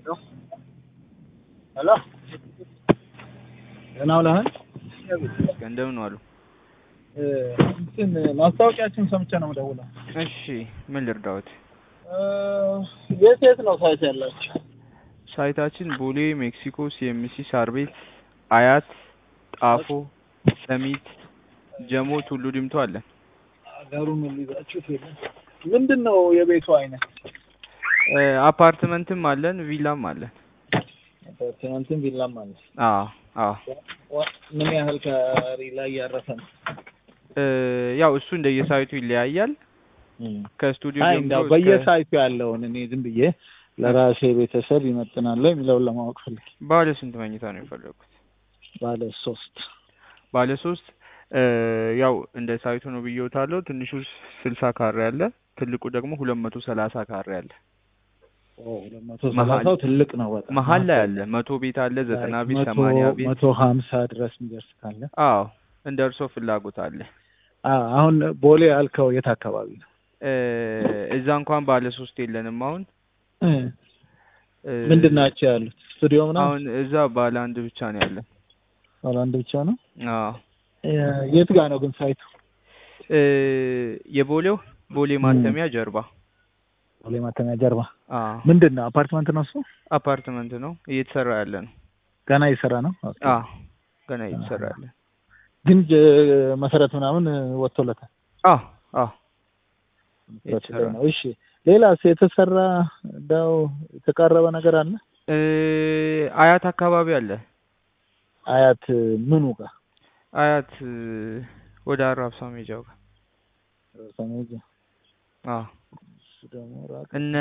ሄሎ ደህና ውለሃል? እንደምን ዋሉ? እንትን ማስታወቂያችን ሰምቼ ነው የምደውለው። እሺ ምን ልርዳዎት? የት የት ነው ሳይት ያላችሁ? ሳይታችን ቦሌ፣ ሜክሲኮ፣ ሲኤምሲ፣ ሳር ቤት፣ አያት፣ ጣፎ፣ ሰሚት፣ ጀሞ፣ ቱሉ ዲምቱ አለን። ሀገሩን ሊይዛችሁት የለም። ምንድን ነው የቤቱ አይነት? አፓርትመንትም አለን፣ ቪላም አለን። አፓርትመንትም ቪላም አለ። አዎ አዎ። ምን ያህል ካሬ ላይ ያረፈ ነው? ያው እሱ እንደየሳይቱ ይለያያል። ከስቱዲዮ አይ ጀምሮ እንዳው እስከ- በየሳይቱ ያለውን እኔ ዝም ብዬ ለራሴ ቤተሰብ ይመጥናል የሚለውን ለማወቅ ፈልጌ። ባለ ስንት መኝታ ነው የፈለጉት? ባለ ሶስት ባለ ሶስት ያው እንደ ሳይቱ ነው ብዬዎታለሁ። ትንሹ ስልሳ ካሬ አለ፣ ትልቁ ደግሞ ሁለት መቶ ሰላሳ ካሬ አለ። ሁለት መቶ ሰላሳው ትልቅ ነው በጣም መሀል ላይ አለ መቶ ቤት አለ፣ ዘጠና ቤት፣ መቶ- ሰማንያ ቤት። መቶ ሀምሳ ድረስ የሚደርስ ካለ አዎ እንደ እርሶ ፍላጎት አለ። አ- አሁን ቦሌ ያልከው የት አካባቢ ነው? እ እዛ እንኳን ባለ ሶስት የለንም አሁን እ ምንድን ናቸው ያሉት? ስቱዲዮ ምናምን አሁን እዛ ባለ አንድ ብቻ ነው ያለን። ባለ አንድ ብቻ ነው። አዎ የ- የት ጋር ነው ግን ሳይቱ? እ የቦሌው ቦሌ ማተሚያ ጀርባ። ቦሌ ማተሚያ ጀርባ። አዎ ምንድን ነው አፓርትመንት ነው እሱ? አፓርትመንት ነው እየተሰራ ያለ ነው። ገና እየሰራ ነው። ኦኬ። አዎ ገና እየተሰራ ያለ ግን ጀ- መሰረት ምናምን ወጥቶለታል። አዎ አዎ መሰረት ላይ ነው። እሺ ሌላስ የተሰራ እንደው የተቃረበ ነገር አለ? እ አያት አካባቢ አለ። አያት ምኑ ጋር? አያት እ ወደ አራብሳ ሜጃው ጋር ሰሜጅ አዎ እሱ ደግሞ ራቅ እነ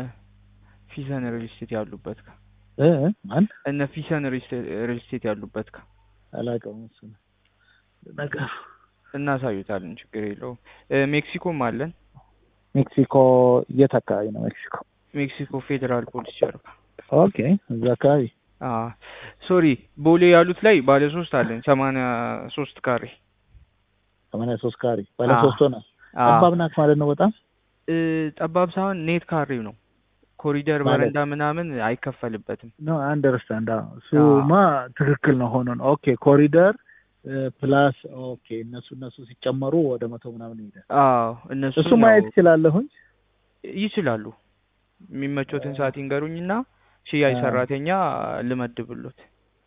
ፊሰን ሪል ስቴት ያሉበት ጋር እ ማን እነ ፊሰን ሪል ስቴት ያሉበት ጋር አላውቀውም። እሱ ነገር እናሳዩታለን። ችግር የለውም። እ ሜክሲኮም አለን። ሜክሲኮ የት አካባቢ ነው ሜክሲኮ? ሜክሲኮ ፌዴራል ፖሊስ ጀርባ። ኦኬ እዛ አካባቢ አዎ ሶሪ ቦሌ ያሉት ላይ ባለ ሶስት አለን ሰማንያ ሶስት ካሬ ሰማንያ ሶስት ካሬ ባለ አዎ። ሶስት ሆነ። አዎ። ጠባብ ናት ማለት ነው በጣም እ ጠባብ ሳይሆን ኔት ካሬው ነው። ኮሪደር ማለት? በረንዳ ምናምን አይከፈልበትም። ኖ አንደርስታንድ እሱማ ትክክል ነው ሆኖ ነው ኦኬ ኮሪደር ፕላስ ኦኬ እነሱ እነሱ ሲጨመሩ ወደ መቶ ምናምን ይሄዳል። አዎ እነሱ እሱ ማየት ይችላለሁኝ። ይችላሉ። የሚመቾትን ሰዓት ይንገሩኝና ሽያጭ አዎ። ሰራተኛ ልመድብሎት።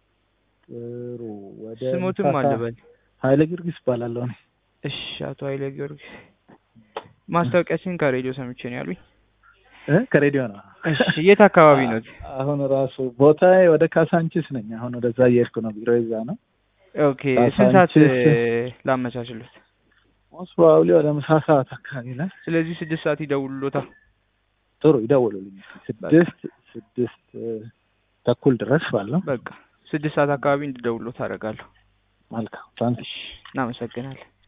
ጥሩ ወደ ስሞትም ምሳሳ- አልበል። ኃይለ ጊዮርጊስ እባላለሁ እኔ። እሺ አቶ ኃይለ ጊዮርጊስ ማስታወቂያችን ከሬዲዮ ሰምቼ ነው ያሉኝ። እ ከሬዲዮ ነው። እሺ የት አካባቢ ነው? አሁን ራሱ ቦታዬ ወደ ካሳንቺስ ነኝ። አሁን ወደዛ እየሄድኩ ነው። ቢሮ ይዛ ነው። ኦኬ ስንት ሰዓት ካሳንቺስ። ላመቻችሎት? ሞስት ፕሮባብሊ ወደ ምሳ ሰዓት አካባቢ ላይ ስለዚህ ስድስት ሰዓት ይደውሉሎታል። ጥሩ ይደውሉልኝ። ስድስት ስድስት እ፣ ተኩል ድረስ ባለው በቃ ስድስት ሰዓት አካባቢ እንድደውሉሎት አደርጋለሁ። መልካም ታንክ እሺ እናመሰግናለን።